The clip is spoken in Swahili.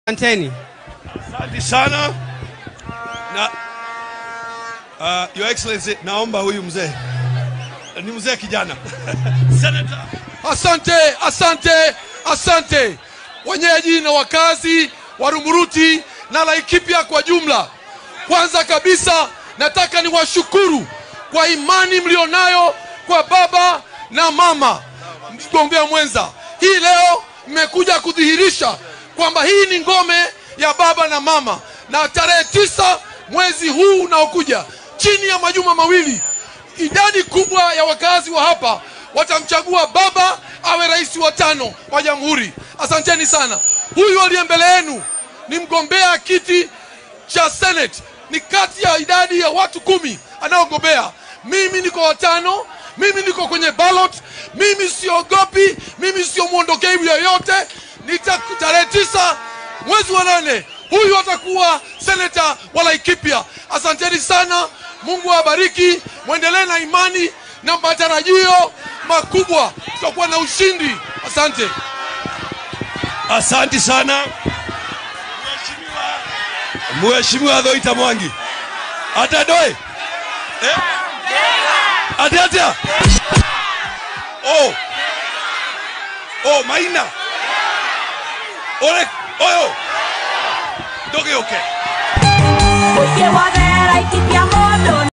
Asanteni. Asante sana na uh, Your Excellency, naomba huyu mzee ni mzee kijana Senator. Asante, asante, asante wenyeji na wakazi wa Rumuruti na Laikipia kwa jumla. Kwanza kabisa nataka niwashukuru kwa imani mlionayo kwa baba na mama mgombea mwenza. Hii leo mmekuja kudhihirisha kwamba hii ni ngome ya baba na mama, na tarehe tisa mwezi huu unaokuja, chini ya majuma mawili, idadi kubwa ya wakazi wa hapa watamchagua baba awe rais wa tano wa jamhuri. Asanteni sana. Huyu aliye mbele yenu ni mgombea kiti cha Senate, ni kati ya idadi ya watu kumi anaogombea. Mimi niko watano, mimi niko kwenye ballot, mimi siogopi, mimi sio mwondokeibu yoyote. Nita tarehe tisa mwezi wa nane huyu atakuwa seneta wa Laikipia. Asanteni sana, Mungu awabariki, mwendelee na imani na matarajio makubwa, tutakuwa na ushindi. Asante. Asante sana Mheshimiwa Mheshimiwa Dhoita Mwangi atadoe eh? ati atia oh oh Maina ole oyo ndoge okay Porque o Adela e que te amor